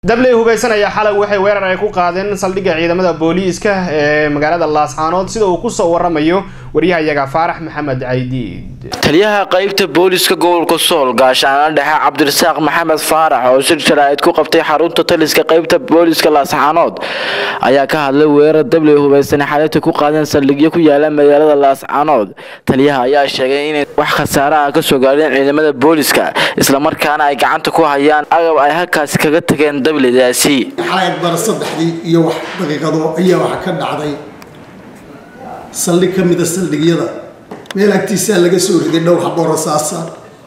dabley hubeysan ayaa xalay waxay weerar ay ku qaadeen saldhigga ciidamada booliiska ee magaalada laascaanood sida uu kusoo waramayo waryahayaga faarax maxamed caydiid taliyaha qaybta booliska gobolka sool gaashaana dhexe cabdirasaaq maxamed faarax oo shir jaraa'id ku qabtay xarunta taliska qaybta booliska laascaanood ayaa ka hadlay weerar dabley hubeysan xalayta ku qaadeen saldhigyo ku yaala magaalada laascaanood taliyaha ayaa sheegay inay wax khasaare ah kasoo gaadheen ciidamada booliska islamarkaana ay gacanta ku hayaan agab ay halkaasi kaga tageen dableydaasi xalay bara saddexdii iyo wax daqiiqado ayaa waxa ka dhacday saldhig ka mida saldhigyada meel agtiisaa laga soo riday dhowr haboo rasaasa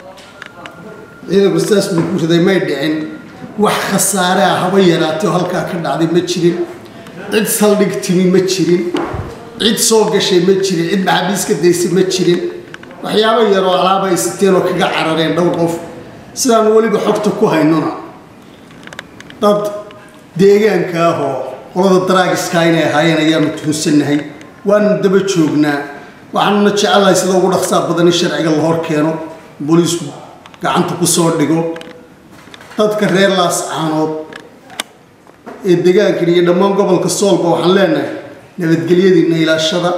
ciidanku saas buu ku riday may dhicin wax khasaare ah haba yaraatay oo halkaa ka dhacday ma jirin cid saldhig timi ma jirin cid soo gashay ma jirin cid maxaabiiska daysay ma jirin waxyaabo yaroo alaaba ay siteen oo kaga carareen dhowr qof sidaan weliba xogta ku haynona dad deegaanka ah oo qolada daraagiska inay ahaayeen ayaanu tuhunsannahay waanu daba joognaa waxaanuna jecelahay sida ugu dhaqsaa badan in sharciga la hor keeno booliisku gacanta ku soo dhigo dadka reer laascaanood ee deegaankan iyo dhammaan gobolka soolba waxaan leenahay nabadgelyadiina ilaashada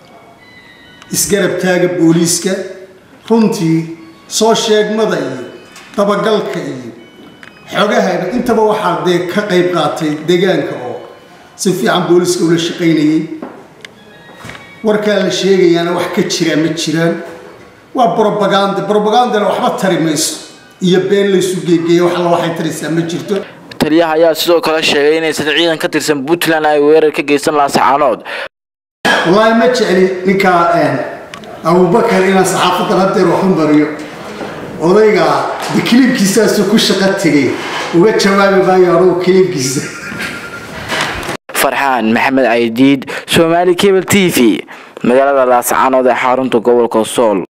isgarab taaga booliiska runtii soo sheegmada iyo dabagalka iyo xogaha intaba waxaa dee ka qayb qaatay deegaanka oo si fiican booliiska ula shaqaynayay warkaa la sheegayaana wax ka jiraa ma jiraan waa brobaganda brobagandana waxba tari mayso iyo been laysu geegeeya wax alla waxay taraysaa ma jirto taliyaha ayaa sidoo kale sheegay inaysan ciidan ka tirsan puntland ay weerar ka geysan laascaanood wallaahi ma jecli ninkaa abubakar inaan saxaafadan hadeer waxu mariyo odayga de kiliibkiisaasu ku shaqo tegay uga jawaabi maayo anugu kiliibkiisa farxaan maxamed caydiid soomaali cable t v magaalada laascaanood ee xarunta gobolka sool